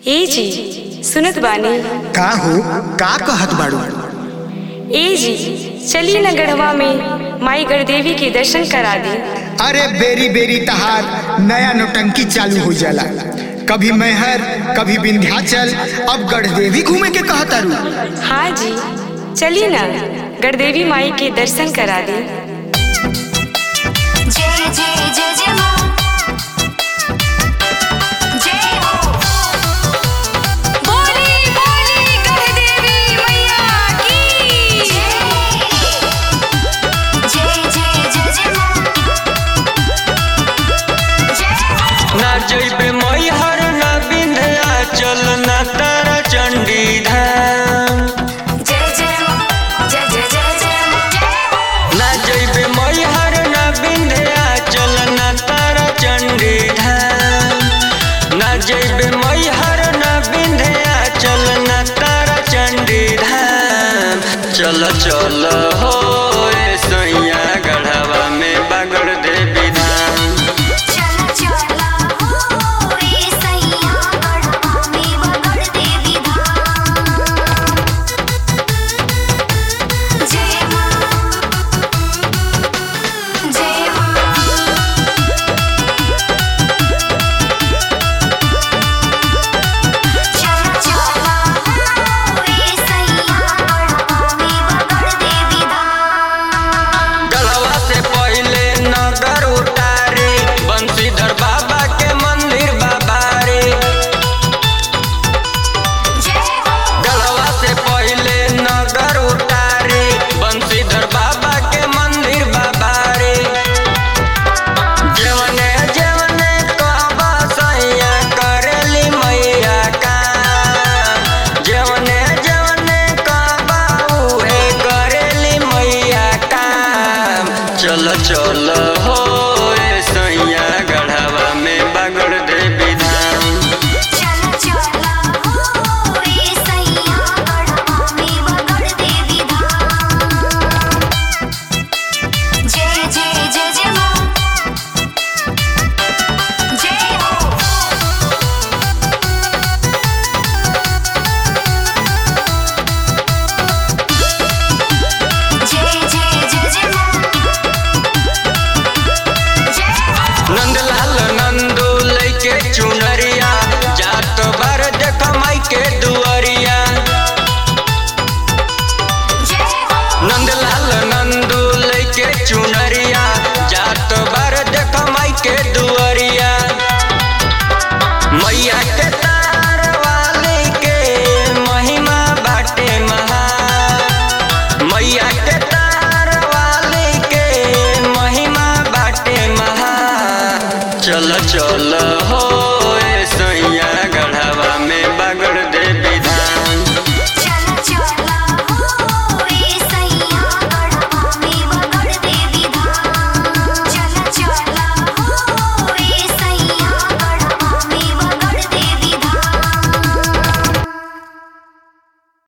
ए जी सुनत बानी का हो का कहत बाड़ू ए जी चली न गढ़वा में माई गढ़देवी के दर्शन करा दी अरे बेरी बेरी तहार नया नोटंकी चालू हो जाला कभी मैहर कभी विंध्याचल अब गढ़देवी घूमे के कहतारू हाँ जी चली न गढ़देवी माई के दर्शन करा दी जय जय जय जय मां जय हो बोली बोली गढ़देवी मैया की जय जय जय जय मां जय हो ना जइबे मैहर ना विंध्याचल ना तारा चंडी धाम जय जय मां जय जय जय जय मां जय हो ना जइबे मैहर ना विंध्याचल ना तारा चंडी धाम ना जइबे मैहर ना विंध्याचल ना तारा चंडी धाम चल चल हो ए सैया गढ़वा में बागड़ देवी धाम चला चला हो ए सैया गढ़वा में बगड़ देवी धाम जय मां जय मां चला चला हो ए सैया गढ़वा में बगड़ देवी धाम गढ़वा से पहले नगर उतारे बंशीधर बाबा के मंदिर बाबा रे जय हो गढ़वा से पहले नगर उतारे बंशीधर बाबा के मंदिर बाबा रे जवने जवने कहबा सैया करेली मैया का जवने जवने कहबा उहे करेली मैया का चल चल हो ए सैया गढ़वा में बागड़ देवी धाम चला चला हो ए सैया गढ़वा में बगड़ देवी धाम जय जय जय जय मां जय हो जय जय जय जय मां जय हो नंदलाल नंदू लैके चुनरिया जात बार देख माई के दुआरिया जय हो नंदलाल नंदू लैके चुनरिया जात बार देख माई के दुआरिया मैया के तार वाली के महिमा बाटे महा मैया के तार वाली के महिमा बाटे महा चल चल